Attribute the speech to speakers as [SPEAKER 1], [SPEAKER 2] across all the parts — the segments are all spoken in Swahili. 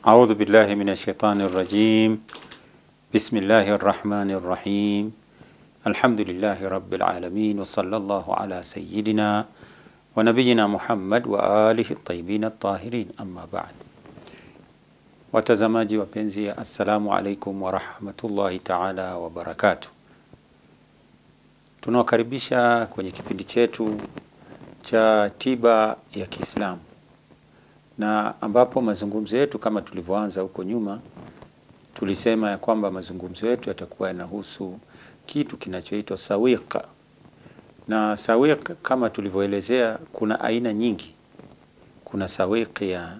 [SPEAKER 1] أعوذ بالله من الشيطان الرجيم بسم الله الرحمن الرحيم الحمد لله رب العالمين وصلى الله على سيدنا ونبينا Muhammad wa alihi tayyibin at-tahirin amma ba'd. Watazamaji wapenzi, assalamu alaikum wa rahmatullahi ta'ala wa barakatuh. Tunawakaribisha kwenye kipindi chetu cha tiba ya Kiislamu na ambapo mazungumzo yetu kama tulivyoanza huko nyuma, tulisema ya kwamba mazungumzo yetu yatakuwa yanahusu kitu kinachoitwa sawiqa. Na sawiq kama tulivyoelezea, kuna aina nyingi. Kuna sawiq ya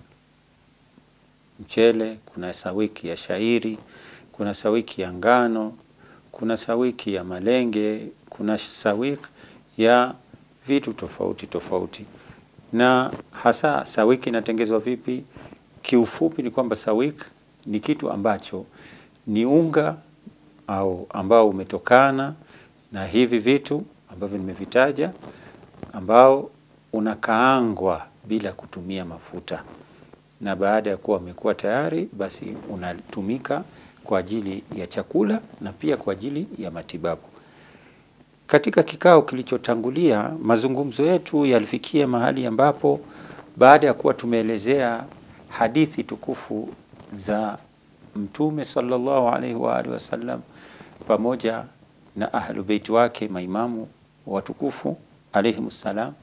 [SPEAKER 1] mchele, kuna sawiki ya shairi, kuna sawiki ya ngano, kuna sawiki ya malenge, kuna sawiki ya vitu tofauti tofauti. Na hasa sawiki inatengezwa vipi? Kiufupi ni kwamba sawiki ni kitu ambacho ni unga au ambao umetokana na hivi vitu ambavyo nimevitaja, ambao unakaangwa bila kutumia mafuta, na baada ya kuwa umekuwa tayari, basi unatumika kwa ajili ya chakula na pia kwa ajili ya matibabu. Katika kikao kilichotangulia, mazungumzo yetu yalifikia mahali ambapo baada ya kuwa tumeelezea hadithi tukufu za Mtume sallallahu alaihi wa alihi wasallam pamoja na ahlu beiti wake maimamu watukufu alaihimussalam,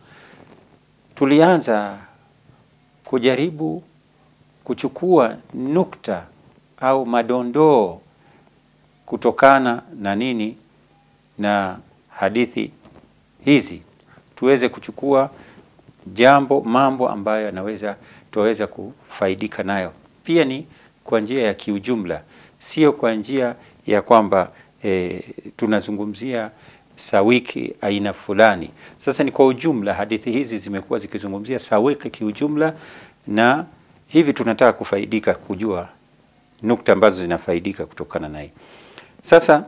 [SPEAKER 1] tulianza kujaribu kuchukua nukta au madondoo kutokana na nini na hadithi hizi, tuweze kuchukua jambo mambo ambayo yanaweza tuweza kufaidika nayo, pia ni kwa njia ya kiujumla, sio kwa njia ya kwamba e, tunazungumzia sawiki aina fulani. Sasa ni kwa ujumla, hadithi hizi zimekuwa zikizungumzia sawiki kiujumla, na hivi tunataka kufaidika kujua nukta ambazo zinafaidika kutokana na hii. Sasa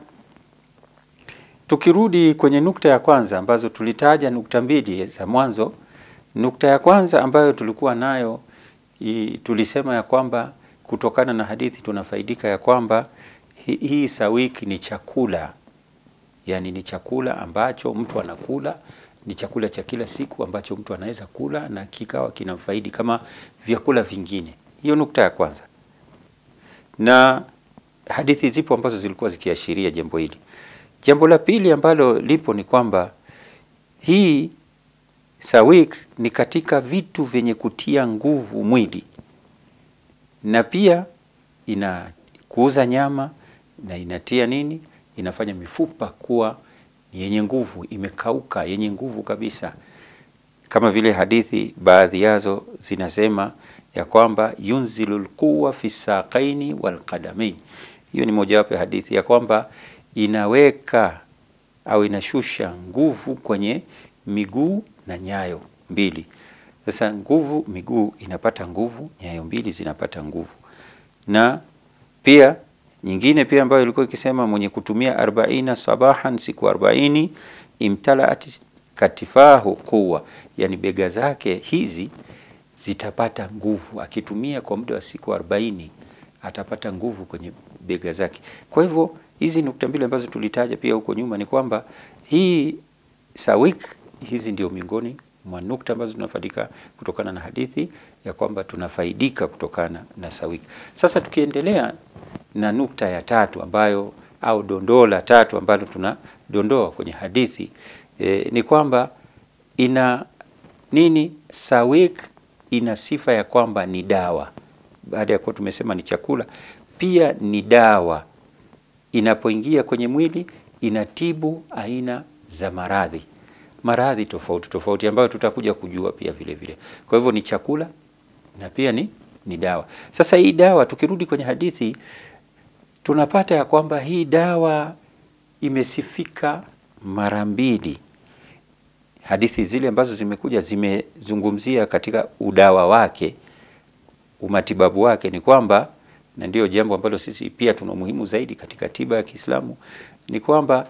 [SPEAKER 1] tukirudi kwenye nukta ya kwanza ambazo tulitaja nukta mbili za mwanzo. Nukta ya kwanza ambayo tulikuwa nayo i, tulisema ya kwamba kutokana na hadithi tunafaidika ya kwamba hi, hii sawiki ni chakula, yani ni chakula ambacho mtu anakula, ni chakula cha kila siku ambacho mtu anaweza kula na kikawa kinamfaidi kama vyakula vingine. Hiyo nukta ya kwanza, na hadithi zipo ambazo zilikuwa zikiashiria jambo hili. Jambo la pili ambalo lipo ni kwamba hii sawik ni katika vitu vyenye kutia nguvu mwili, na pia inakuuza nyama na inatia nini, inafanya mifupa kuwa yenye nguvu, imekauka, yenye nguvu kabisa, kama vile hadithi baadhi yazo zinasema ya kwamba yunzilu lquwa fi saqaini walqadamain. Hiyo ni mojawapo ya hadithi ya kwamba inaweka au inashusha nguvu kwenye miguu na nyayo mbili. Sasa nguvu, miguu inapata nguvu, nyayo mbili zinapata nguvu. Na pia nyingine pia ambayo ilikuwa ikisema mwenye kutumia arbaina sabahan, siku arobaini, imtalaat katifahu quwa, yani bega zake hizi zitapata nguvu. Akitumia kwa muda wa siku arobaini atapata nguvu kwenye bega zake. Kwa hivyo hizi nukta mbili ambazo tulitaja pia huko nyuma ni kwamba hii sawik hizi ndio miongoni mwa nukta ambazo tunafaidika kutokana na hadithi ya kwamba tunafaidika kutokana na sawik. Sasa tukiendelea na nukta ya tatu ambayo au dondoo la tatu ambalo tunadondoa kwenye hadithi e, ni kwamba ina nini? Sawik ina sifa ya kwamba ni dawa. Baada ya kuwa tumesema ni chakula, pia ni dawa inapoingia kwenye mwili inatibu aina za maradhi maradhi tofauti tofauti ambayo tutakuja kujua pia vile vile. Kwa hivyo ni chakula na pia ni, ni dawa. Sasa hii dawa, tukirudi kwenye hadithi tunapata ya kwamba hii dawa imesifika mara mbili. Hadithi zile ambazo zimekuja zimezungumzia katika udawa wake, umatibabu wake, ni kwamba na ndiyo jambo ambalo sisi pia tuna umuhimu zaidi katika tiba ya Kiislamu ni kwamba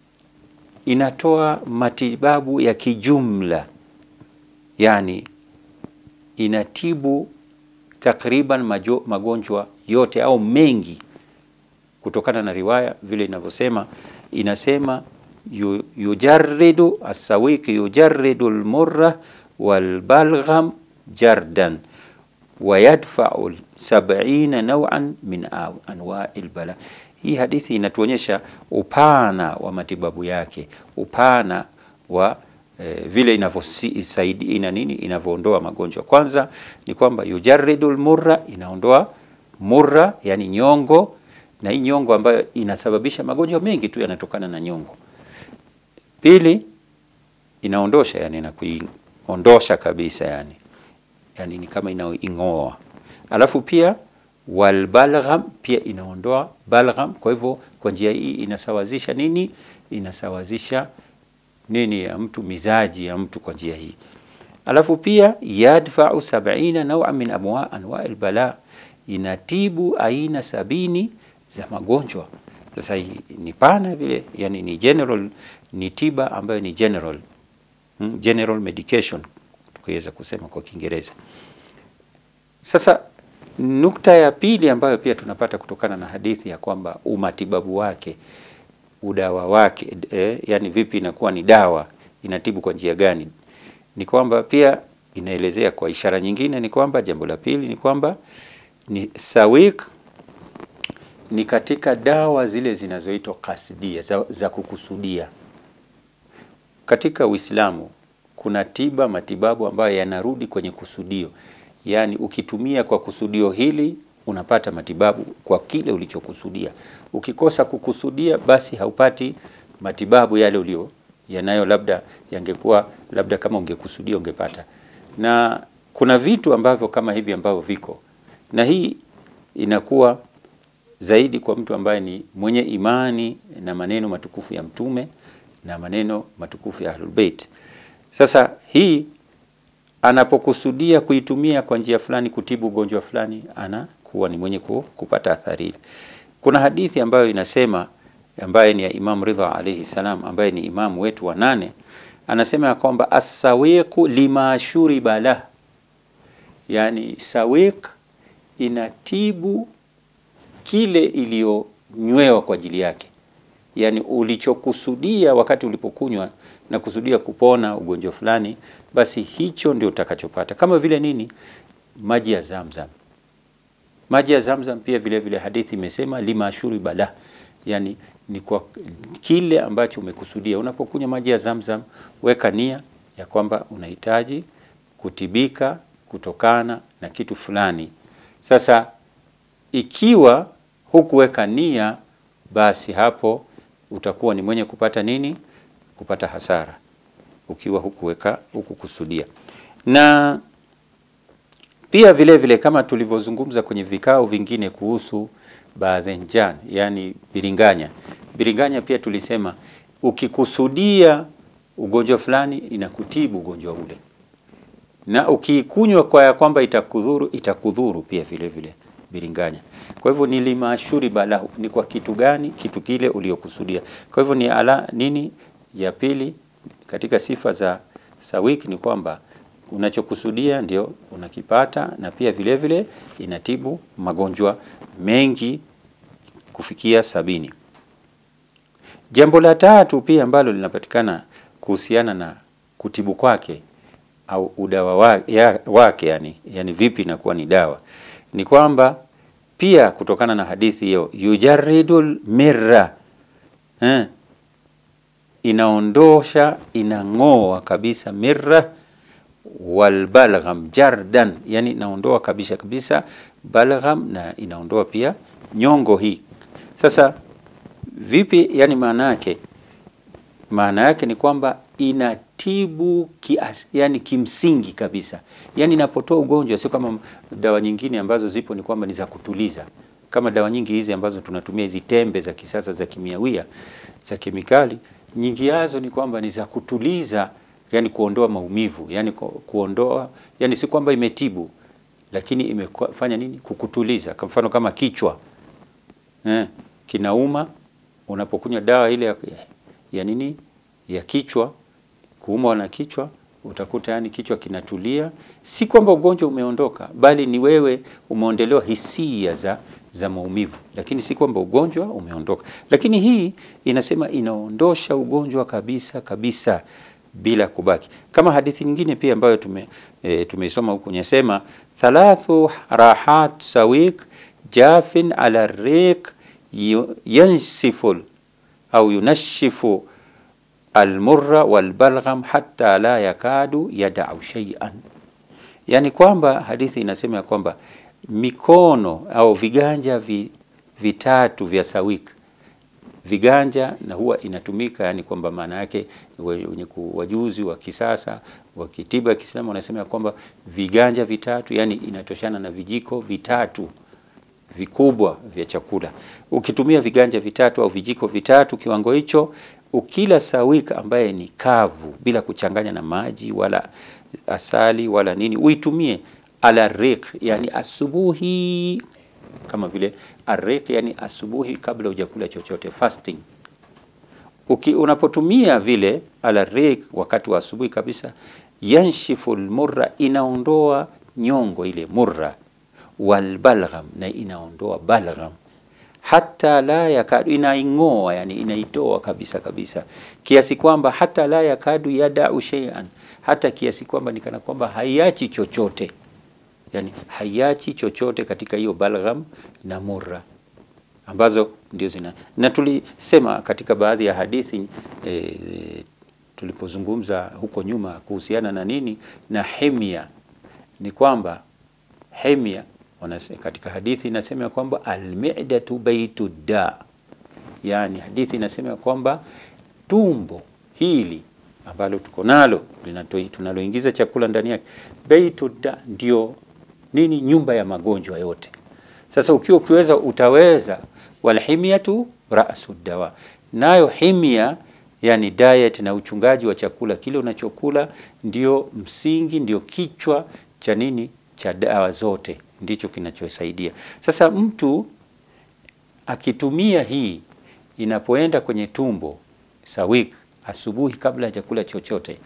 [SPEAKER 1] inatoa matibabu ya kijumla, yani inatibu takriban majo, magonjwa yote au mengi kutokana na riwaya vile inavyosema, inasema yu, yujarridu asawiki yujarridu almurra walbalgham jardan wa yadfa'u sab'ina naw'an min anwa'i albala. Hii hadithi inatuonyesha upana wa matibabu yake, upana wa eh, vile inavyosaidia ina nini, inavyoondoa magonjwa. Kwanza ni kwamba yujarridu almurra, inaondoa murra, yani nyongo, na hii nyongo ambayo inasababisha magonjwa mengi tu yanatokana na nyongo. Pili, inaondosha yani na kuiondosha kabisa yani, yani ni kama inaing'oa. Alafu pia walbalgham, pia inaondoa balgham. Kwa hivyo kwa njia hii inasawazisha nini? Inasawazisha nini ya mtu, mizaji ya mtu kwa njia hii. Alafu pia yadfa'u sab'ina naw'a min amwa anwa'i albala, inatibu aina sabini za magonjwa. Sasa hii ni pana vile, yani ni general, ni tiba ambayo ni general hmm, general medication tukiweza kusema kwa Kiingereza. Sasa nukta ya pili ambayo pia tunapata kutokana na hadithi ya kwamba umatibabu wake udawa wake eh, yani vipi inakuwa ni dawa inatibu kwa njia gani, ni kwamba pia inaelezea kwa ishara nyingine, ni kwamba jambo la pili ni kwamba ni sawik ni katika dawa zile zinazoitwa kasdia za, za kukusudia. Katika Uislamu kuna tiba matibabu ambayo yanarudi kwenye kusudio, yaani ukitumia kwa kusudio hili unapata matibabu kwa kile ulichokusudia. Ukikosa kukusudia, basi haupati matibabu yale ulio yanayo, labda yangekuwa labda kama ungekusudia ungepata. Na kuna vitu ambavyo kama hivi ambavyo viko na hii inakuwa zaidi kwa mtu ambaye ni mwenye imani na maneno matukufu ya Mtume na maneno matukufu ya Ahlul Bait. Sasa hii anapokusudia kuitumia kwa njia fulani kutibu ugonjwa fulani, anakuwa ni mwenye kupata athari ile. Kuna hadithi ambayo inasema, ambaye ni ya Imam Ridha alayhi salam, ambaye ni imamu wetu wa nane, anasema ya kwamba as-sawiqu lima shuriba lah, yani sawiq inatibu kile iliyonywewa kwa ajili yake, yaani ulichokusudia wakati ulipokunywa na kusudia kupona ugonjwa fulani, basi hicho ndio utakachopata. Kama vile nini? Maji ya Zamzam. Maji ya Zamzam pia vile vile hadithi imesema lima shuriba lah, yani ni kwa kile ambacho umekusudia. Unapokunywa maji ya Zamzam, weka nia ya kwamba unahitaji kutibika kutokana na kitu fulani. Sasa ikiwa hukuweka nia, basi hapo utakuwa ni mwenye kupata nini? Kupata hasara, ukiwa hukuweka hukukusudia. Na pia vile vile kama tulivyozungumza kwenye vikao vingine kuhusu baadhenjan, yani biringanya. Biringanya pia tulisema ukikusudia ugonjwa fulani inakutibu ugonjwa ule, na ukiikunywa kwa ya kwamba itakudhuru, itakudhuru pia vile vile biringanya. Kwa hivyo ni limashuri balahu, ni kwa kitu gani? Kitu kile uliokusudia. Kwa hivyo ni ala nini ya pili katika sifa za sawik ni kwamba unachokusudia ndio unakipata, na pia vile vile inatibu magonjwa mengi kufikia sabini. Jambo la tatu pia ambalo linapatikana kuhusiana na kutibu kwake au udawa wake, ya, wake yani, yani vipi inakuwa ni dawa ni kwamba pia kutokana na hadithi hiyo yujaridul mirra eh, inaondosha inang'oa kabisa mirra walbalgham jardan, yani inaondoa kabisa kabisa balgham na inaondoa pia nyongo hii. Sasa vipi? Yani maana yake maana yake ni kwamba inatibu kias, yani kimsingi kabisa, yani inapotoa ugonjwa, sio kama dawa nyingine ambazo zipo ni kwamba ni za kutuliza, kama dawa nyingi hizi ambazo tunatumia hizi tembe za kisasa za kimiawia za kemikali, nyingi yazo ni kwamba ni za kutuliza, yani kuondoa maumivu, yani kuondoa, yani si kwamba imetibu, lakini imefanya nini? Kukutuliza. Kwa mfano kama kichwa eh, kinauma, unapokunywa dawa ile ya, ya nini ya kichwa kuumwa na kichwa, utakuta yani kichwa kinatulia. Si kwamba ugonjwa umeondoka, bali ni wewe umeondolewa hisia za za maumivu, lakini si kwamba ugonjwa umeondoka. Lakini hii inasema inaondosha ugonjwa kabisa kabisa bila kubaki, kama hadithi nyingine pia ambayo tume e, tumeisoma huku nyesema thalathu rahat sawik jafin ala riq yansifu au yunashifu almurra walbalgham hatta la yakadu yadau shay'an, yani kwamba hadithi inasema ya kwamba mikono au viganja vi, vitatu vya sawik viganja na huwa inatumika yani kwamba maana yake wenye wajuzi wa kisasa wa kitiba ya Kiislamu wanasema ya kwamba viganja vitatu yani inatoshana na vijiko vitatu vikubwa vya chakula. Ukitumia viganja vitatu au vijiko vitatu kiwango hicho, ukila sawik ambaye ni kavu bila kuchanganya na maji wala asali wala nini, uitumie ala riq, yani asubuhi kama vile ariq, yani asubuhi kabla hujakula chochote fasting. Uki, unapotumia vile ala riq wakati wa asubuhi kabisa, yanshifu almurra, inaondoa nyongo ile murra, walbalgham, na inaondoa balgham hata la yakadu, inaing'oa yani inaitoa kabisa kabisa, kiasi kwamba hata la yakadu yadau shay'an, hata kiasi kwamba nikana kwamba haiachi chochote yani haiachi chochote katika hiyo balgham na murra ambazo ndio zina na tulisema katika baadhi ya hadithi e, tulipozungumza huko nyuma kuhusiana na nini na himya, ni kwamba himya katika hadithi inasema kwamba almidatu baitu da, yani hadithi inasema kwamba tumbo hili ambalo tuko nalo tunaloingiza chakula ndani yake, baitu da ndio nini? Nyumba ya magonjwa yote. Sasa ukiwa ukiweza utaweza, walhimyatu rasu dawa, nayo himya yani diet na uchungaji wa chakula, kile unachokula ndio msingi, ndio kichwa cha nini, cha dawa zote, ndicho kinachosaidia. Sasa mtu akitumia hii inapoenda kwenye tumbo sawik asubuhi kabla ya chakula chochote,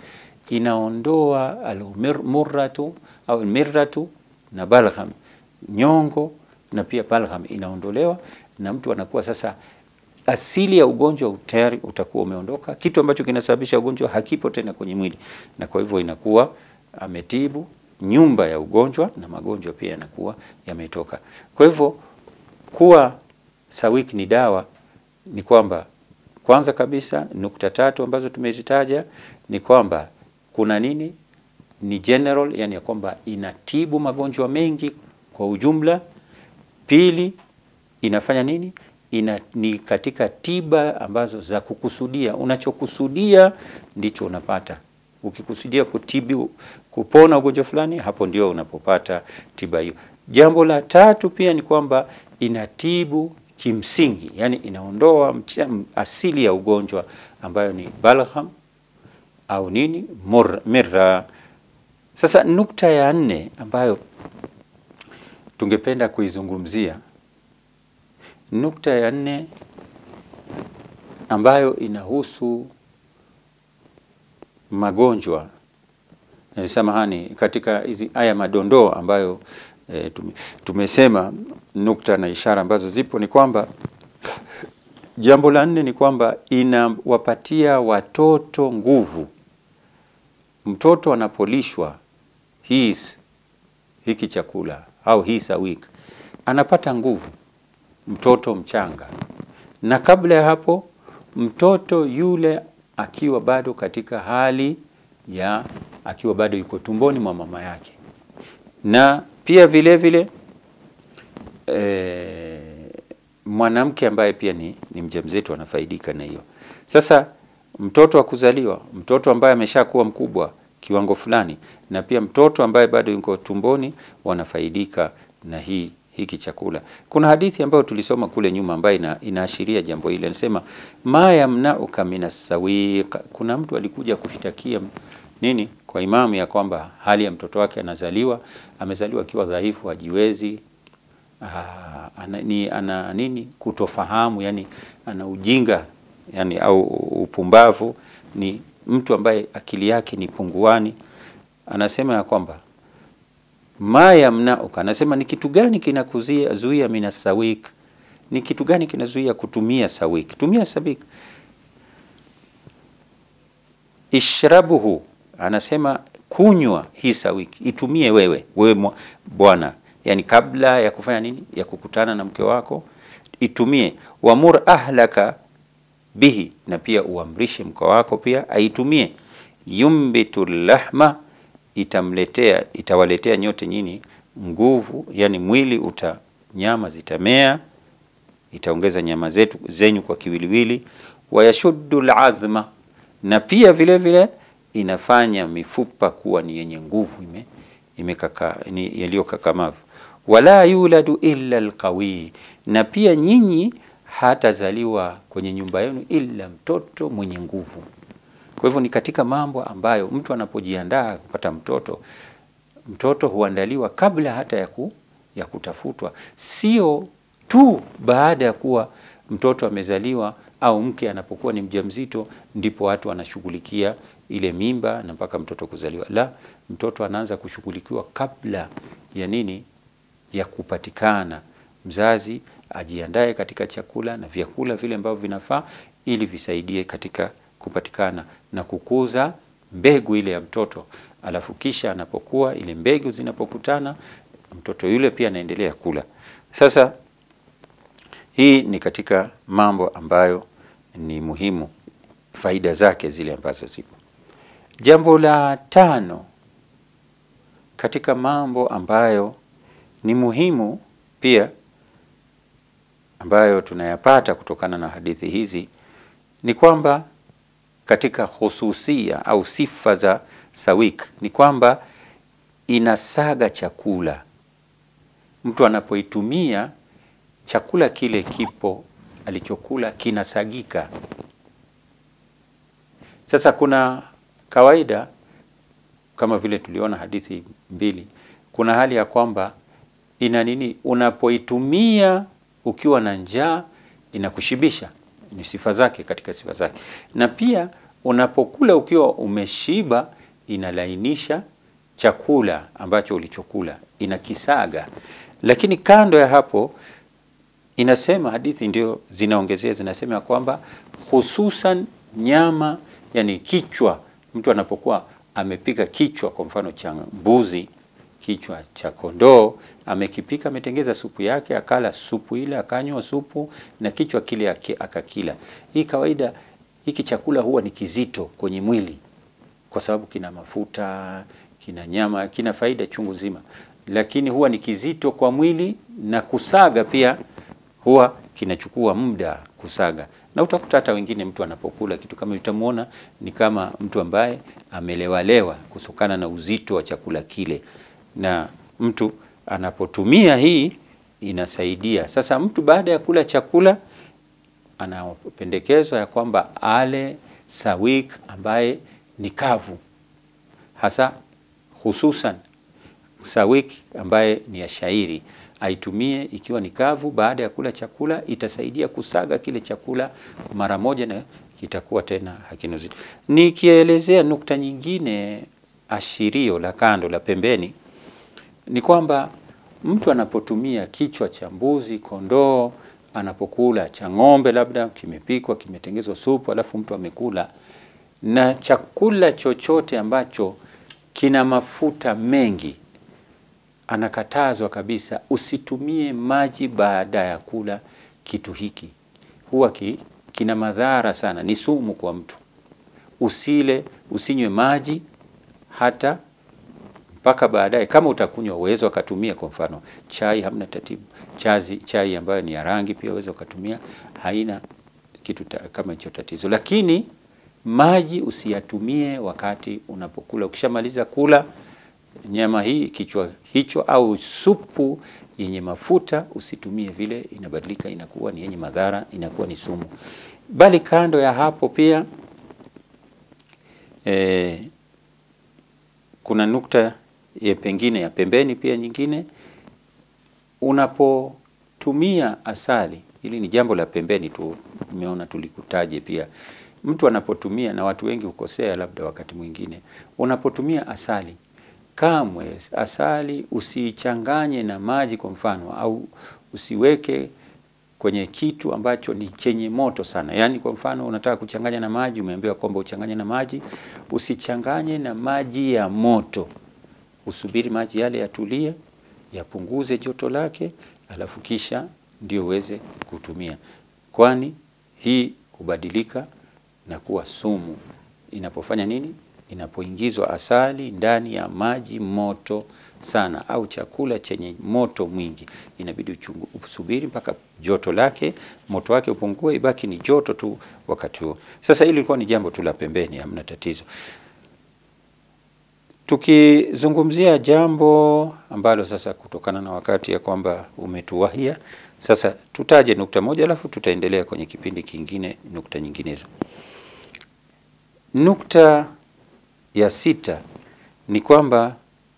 [SPEAKER 1] inaondoa almurratu au almirratu na balgham, nyongo na pia balgham inaondolewa, na mtu anakuwa sasa asili ya ugonjwa tayari utakuwa umeondoka. Kitu ambacho kinasababisha ugonjwa hakipo tena kwenye mwili, na kwa hivyo inakuwa ametibu nyumba ya ugonjwa na magonjwa pia yanakuwa yametoka. Kwa hivyo kuwa sawik ni dawa ni kwamba kwanza kabisa nukta tatu ambazo tumezitaja ni kwamba kuna nini, ni general, yani ya kwamba inatibu magonjwa mengi kwa ujumla. Pili, inafanya nini? Ina, ni katika tiba ambazo za kukusudia, unachokusudia ndicho unapata. Ukikusudia kutibu kupona ugonjwa fulani, hapo ndio unapopata tiba hiyo. Jambo la tatu pia ni kwamba inatibu kimsingi, yani inaondoa asili ya ugonjwa ambayo ni balgham au nini mirra. Sasa nukta ya nne ambayo tungependa kuizungumzia, nukta ya nne ambayo inahusu magonjwa samahani, katika hizi aya madondoo ambayo e, tumesema nukta na ishara ambazo zipo ni kwamba jambo la nne ni kwamba inawapatia watoto nguvu. Mtoto anapolishwa hii hiki chakula au hii sawik anapata nguvu, mtoto mchanga, na kabla ya hapo mtoto yule akiwa bado katika hali ya akiwa bado yuko tumboni mwa mama yake, na pia vile vile e, mwanamke ambaye pia ni, ni mjamzito anafaidika na hiyo. Sasa mtoto wa kuzaliwa, mtoto ambaye ameshakuwa mkubwa kiwango fulani, na pia mtoto ambaye bado yuko tumboni wanafaidika na hii hiki chakula. Kuna hadithi ambayo tulisoma kule nyuma ambayo ina, inaashiria jambo hili. Anasema ma yamnauka minas sawiq. Kuna mtu alikuja kushtakia nini kwa imamu ya kwamba hali ya mtoto wake anazaliwa amezaliwa akiwa dhaifu, hajiwezi, ana, ni, ana nini kutofahamu, yani ana ujinga yani au upumbavu, ni mtu ambaye akili yake ni punguani anasema ya kwamba ma yamnauka, anasema ni kitu gani kinakuzuia zuia mina sawik, ni kitu gani kinazuia kutumia sawik? Tumia sawik. Ishrabuhu, anasema kunywa hii sawik, itumie wewe wewe bwana, yani kabla ya kufanya nini, ya kukutana na mke wako, itumie. Wamur ahlaka bihi, na pia uamrishe mke wako pia aitumie. Yumbitu lahma itamletea itawaletea nyote nyinyi nguvu, yani mwili uta nyama zitamea, itaongeza nyama zetu zenyu kwa kiwiliwili. Wayashuddu ladhma, na pia vile vile inafanya mifupa kuwa ni yenye nguvu, ime imekaka ni yaliyokakamavu. Wala yuladu illa alqawi, na pia nyinyi hatazaliwa kwenye nyumba yenu illa mtoto mwenye nguvu. Kwa hivyo ni katika mambo ambayo mtu anapojiandaa kupata mtoto, mtoto huandaliwa kabla hata ya, ku, ya kutafutwa, sio tu baada ya kuwa mtoto amezaliwa au mke anapokuwa ni mjamzito ndipo watu wanashughulikia ile mimba na mpaka mtoto kuzaliwa. La, mtoto anaanza kushughulikiwa kabla ya nini? Ya kupatikana. Mzazi ajiandae katika chakula na vyakula vile ambavyo vinafaa ili visaidie katika kupatikana na kukuza mbegu ile ya mtoto, alafu kisha anapokuwa ile mbegu zinapokutana, mtoto yule pia anaendelea kula. Sasa hii ni katika mambo ambayo ni muhimu, faida zake zile ambazo zipo. Jambo la tano katika mambo ambayo ni muhimu pia ambayo tunayapata kutokana na hadithi hizi ni kwamba katika hususia au sifa za sawik ni kwamba inasaga chakula. Mtu anapoitumia chakula kile kipo alichokula kinasagika. Sasa kuna kawaida kama vile tuliona hadithi mbili, kuna hali ya kwamba ina nini, unapoitumia ukiwa na njaa inakushibisha, ni sifa zake katika sifa zake, na pia unapokula ukiwa umeshiba inalainisha chakula ambacho ulichokula, inakisaga. Lakini kando ya hapo inasema hadithi ndio zinaongezea, zinasema ya kwamba hususan nyama, yani kichwa, mtu anapokuwa amepika kichwa kwa mfano cha mbuzi, kichwa cha kondoo, amekipika, ametengeza supu yake, akala supu ile, akanywa supu na kichwa kile akakila. Hii kawaida, hiki chakula huwa ni kizito kwenye mwili kwa sababu kina mafuta, kina nyama, kina faida chungu zima, lakini huwa ni kizito kwa mwili na kusaga pia huwa kinachukua muda kusaga, na utakuta hata wengine mtu anapokula kitu kama utamuona ni kama mtu ambaye amelewalewa kutokana na uzito wa chakula kile, na mtu anapotumia hii inasaidia. Sasa mtu baada ya kula chakula anapendekezwa ya kwamba ale sawik ambaye ni kavu, hasa hususan sawik ambaye ni ya shairi aitumie ikiwa ni kavu. Baada ya kula chakula, itasaidia kusaga kile chakula mara moja na kitakuwa tena hakina uzito. Nikielezea nukta nyingine, ashirio la kando la pembeni, ni kwamba mtu anapotumia kichwa cha mbuzi, kondoo, anapokula cha ng'ombe, labda kimepikwa, kimetengezwa supu, alafu mtu amekula na chakula chochote ambacho kina mafuta mengi anakatazwa kabisa, usitumie maji baada ya kula kitu hiki, huwa ki, kina madhara sana, ni sumu kwa mtu. Usile, usinywe maji hata mpaka baadaye. Kama utakunywa uwezo ukatumia, kwa mfano chai, hamna tatibu. Chazi, chai ambayo ni ya rangi pia uwezo ukatumia, haina kitu ta, kama hicho tatizo, lakini maji usiyatumie wakati unapokula. Ukishamaliza kula nyama hii kichwa hicho au supu yenye mafuta usitumie vile, inabadilika inakuwa ni yenye madhara, inakuwa ni sumu. Bali kando ya hapo pia e, kuna nukta ya pengine ya pembeni pia nyingine, unapotumia asali, hili ni jambo la pembeni tu, nimeona tulikutaje pia. Mtu anapotumia na watu wengi hukosea, labda wakati mwingine unapotumia asali kamwe asali usiichanganye na maji kwa mfano, au usiweke kwenye kitu ambacho ni chenye moto sana. Yaani kwa mfano unataka kuchanganya na maji, umeambiwa kwamba uchanganye na maji, usichanganye na maji ya moto. Usubiri maji yale yatulie, yapunguze joto lake, alafu kisha ndio uweze kutumia, kwani hii hubadilika na kuwa sumu inapofanya nini? Inapoingizwa asali ndani ya maji moto sana au chakula chenye moto mwingi, inabidi uchungu, usubiri mpaka joto lake moto wake upungue, ibaki ni joto tu wakati huo. Sasa hili lilikuwa ni jambo tu la pembeni, hamna tatizo. Tukizungumzia jambo ambalo sasa, kutokana na wakati ya kwamba umetuwahia, sasa tutaje nukta moja, alafu tutaendelea kwenye kipindi kingine nukta nyinginezo. Nukta ya sita ni kwamba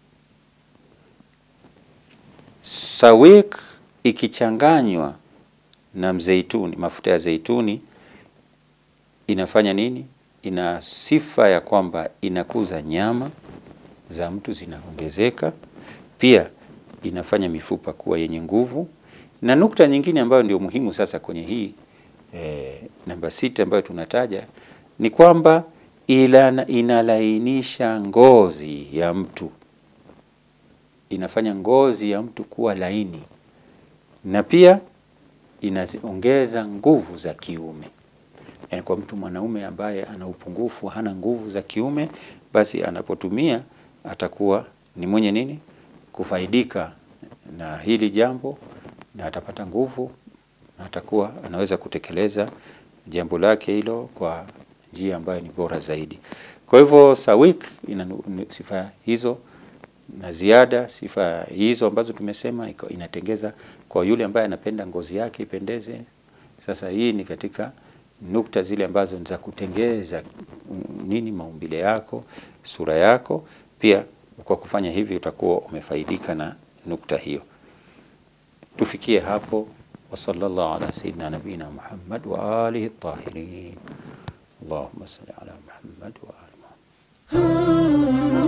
[SPEAKER 1] sawik ikichanganywa na mzeituni, mafuta ya zeituni inafanya nini? Ina sifa ya kwamba inakuza nyama za mtu zinaongezeka, pia inafanya mifupa kuwa yenye nguvu. Na nukta nyingine ambayo ndio muhimu sasa kwenye hii eh, namba sita ambayo tunataja ni kwamba ila inalainisha ngozi ya mtu, inafanya ngozi ya mtu kuwa laini, na pia inaongeza nguvu za kiume. Yaani kwa mtu mwanaume ambaye ana upungufu, hana nguvu za kiume, basi anapotumia atakuwa ni mwenye nini, kufaidika na hili jambo, na atapata nguvu na atakuwa anaweza kutekeleza jambo lake hilo kwa njia ambayo ni bora zaidi. Kwa hivyo sawik ina sifa hizo na ziada sifa hizo ambazo tumesema inatengeza kwa yule ambaye anapenda ngozi yake ipendeze. Sasa hii ni katika nukta zile ambazo ni za kutengeza nini, maumbile yako, sura yako. Pia kwa kufanya hivi utakuwa umefaidika na nukta hiyo. Tufikie hapo. wa sallallahu ala sayyidina nabina Muhammad wa alihi tahirin. Allahumma salli ala Muhammad wa ali Muhammad.